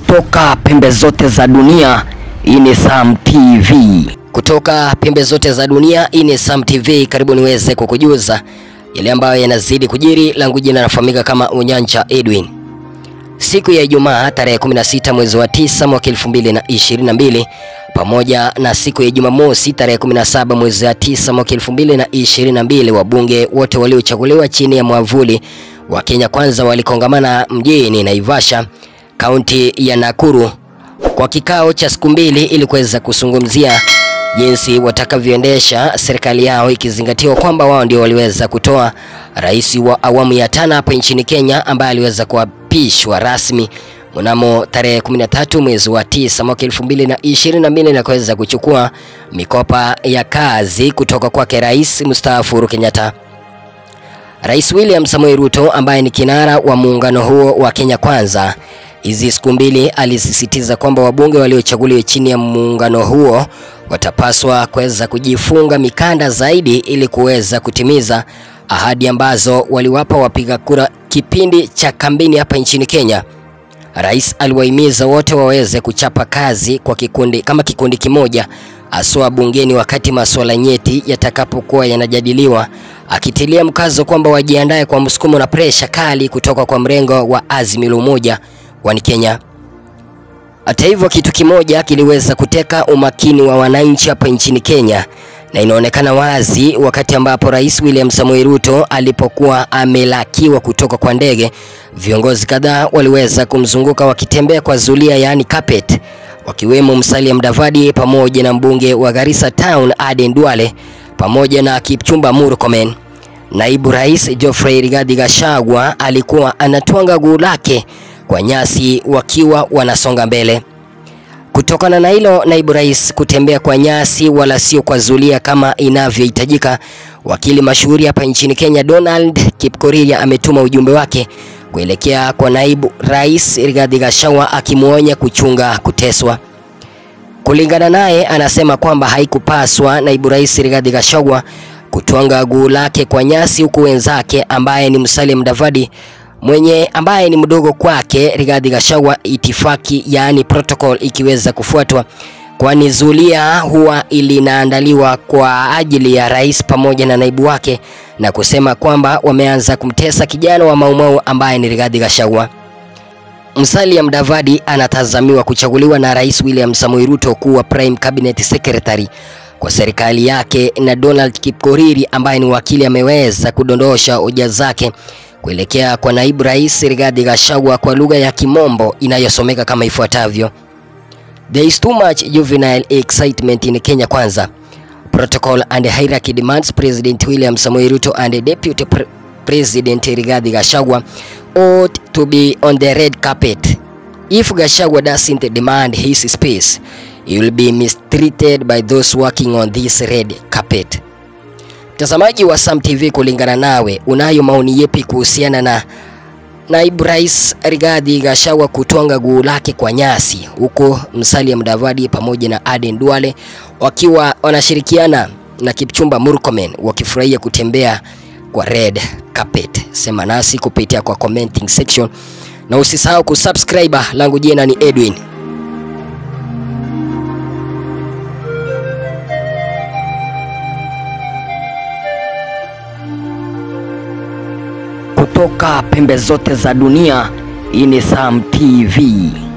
kutoka pembe zote za dunia. Hii ni Sam TV. Kutoka pembe zote za dunia, hii ni Sam TV. Karibu niweze kukujuza yale ambayo yanazidi kujiri. Langu jina nafahamika kama Unyanja Edwin. Siku ya Ijumaa tarehe 16 mwezi wa 9 mwaka 2022 pamoja na siku ya Jumamosi tarehe 17 mwezi wa 9 mwaka 2022, wabunge wote waliochaguliwa chini ya mwavuli wa Kenya Kwanza walikongamana mjini Naivasha, kaunti ya Nakuru kwa kikao cha siku mbili ili kuweza kuzungumzia jinsi watakavyoendesha serikali yao ikizingatiwa kwamba wao ndio waliweza kutoa rais wa awamu ya tano hapa nchini Kenya ambaye aliweza kuapishwa rasmi mnamo tarehe 13 mwezi wa 9 mwaka 2022 na kuweza kuchukua mikopa ya kazi kutoka kwake rais mstaafu Uhuru Kenyatta. Rais William Samoei Ruto ambaye ni kinara wa muungano huo wa Kenya Kwanza hizi siku mbili alisisitiza kwamba wabunge waliochaguliwa chini ya muungano huo watapaswa kuweza kujifunga mikanda zaidi ili kuweza kutimiza ahadi ambazo waliwapa wapiga kura kipindi cha kampeni hapa nchini Kenya. Rais aliwahimiza wote waweze kuchapa kazi kwa kikundi kama kikundi kimoja aswa bungeni wakati masuala nyeti yatakapokuwa yanajadiliwa, akitilia mkazo kwamba wajiandae kwa msukumo na presha kali kutoka kwa mrengo wa Azimio la Umoja wa Kenya. Hata hivyo, kitu kimoja kiliweza kuteka umakini wa wananchi hapa nchini Kenya na inaonekana wazi wakati ambapo Rais William Samoei Ruto alipokuwa amelakiwa kutoka kwa ndege, viongozi kadhaa waliweza kumzunguka wakitembea kwa zulia, yaani carpet, wakiwemo Musalia Mudavadi pamoja na mbunge wa Garissa Town Aden Duale pamoja na Kipchumba Murkomen. Naibu Rais Geoffrey Rigathi Gachagua alikuwa anatwanga guu lake kwa nyasi wakiwa wanasonga mbele. Kutokana na hilo, naibu rais kutembea kwa nyasi wala sio kwa zulia kama inavyohitajika, wakili mashuhuri hapa nchini Kenya Donald Kipkorir ametuma ujumbe wake kuelekea kwa naibu rais Rigathi Gachagua akimwonya kuchunga kuteswa. Kulingana naye, anasema kwamba haikupaswa naibu rais Rigathi Gachagua kutwanga guu lake kwa nyasi, huku wenzake ambaye ni Musalia Mudavadi mwenye ambaye ni mdogo kwake Rigathi Gachagua, itifaki yaani protocol ikiweza kufuatwa, kwani zulia huwa linaandaliwa kwa ajili ya rais pamoja na naibu wake, na kusema kwamba wameanza kumtesa kijana wa Maumau ambaye ni Rigathi Gachagua. Musalia Mudavadi anatazamiwa kuchaguliwa na Rais William Samoei Ruto kuwa Prime Cabinet Secretary kwa serikali yake, na Donald Kipkorir ambaye ni wakili ameweza kudondosha hoja zake kuelekea kwa naibu rais Rigathi Gachagua kwa lugha ya Kimombo inayosomeka kama ifuatavyo: There is too much juvenile excitement in Kenya Kwanza. Protocol and hierarchy demands President William Samoei Ruto and Deputy Pre President Rigathi Gachagua ought to be on the red carpet. If Gachagua doesn't demand his space, he will be mistreated by those working on this red carpet. Mtazamaji wa Sam TV, kulingana nawe, unayo maoni yepi kuhusiana na naibu rais Rigathi Gachagua kutwanga guu lake kwa nyasi, huko Musalia Mudavadi pamoja na Aden Duale wakiwa wanashirikiana na Kipchumba Murkomen wakifurahia kutembea kwa red carpet? Sema nasi kupitia kwa commenting section na usisahau kusubscribe. Langu jina ni Edwin. Kutoka pembe zote za dunia. Hii ni Sam TV.